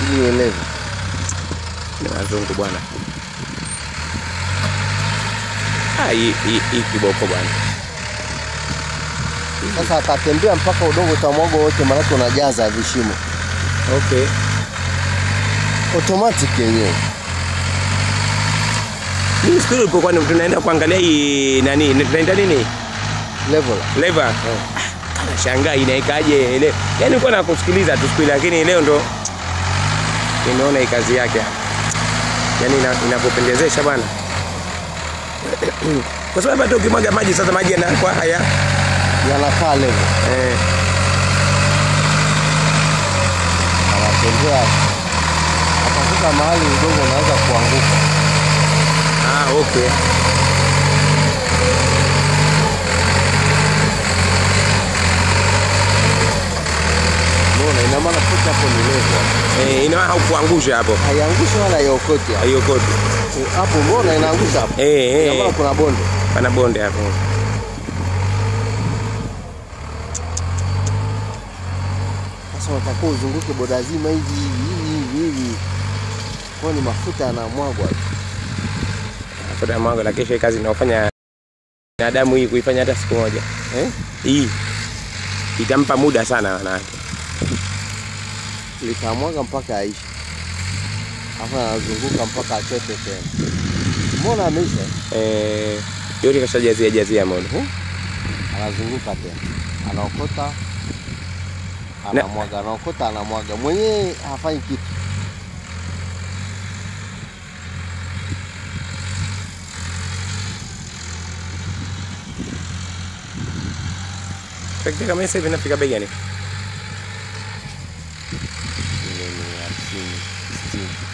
ili uelewe. Ni wazungu bwana. Ah, hii hii hii kiboko bwana. Sasa atatembea mpaka udongo utamwaga wote, maanake unajaza vishimo Okay. automatic yenyewe. Mimi siku ile ulipokuwa ni- tunaenda kuangalia hii nani, ni- tunaita nini? Level. Lever. Kana shangaa inaikaje ile. Yaani nilikuwa nakusikiliza tu siku ile lakini leo ndo nimeona hii kazi yake. Yaani ina- inakupendezesha bwana. Kwa sababu hata ukimwaga maji sasa maji yanakuwa haya. Yanakaa level. Eh, Anatembea atafika mahali udongo unaanza kuanguka. ah, okay. Unaona, ina maana kote hapo ni level. Eh, ina maana haukuangusha hapo. Haiangushi wala haiokoti hapo. Hiyo koti. Hapo umeona inaangusha hapo. Eh, Ina maana eh. kuna bonde. Pana bonde hapo. Sasa unatakiwa uzunguke boda zima hivi hivi hivi hivi. Kwa ni mafuta yanamwagwa. Mafuta ya mwango na kesho hii kazi inayofanya binadamu hii kuifanya hata siku moja. Eh? Hii itampa muda sana wanawake. Litamwaga mpaka aishi. Hapo anazunguka mpaka achote tena. Mbona ameisha? Eh, yote kashajazia jazia mono. Anazunguka tena. Anaokota. Na- Anamwaga, anaokota, anamwaga. Mwenyewe hafanyi kitu. Trekta kama hivi inafika bei gani? Milioni hamsini, sitini.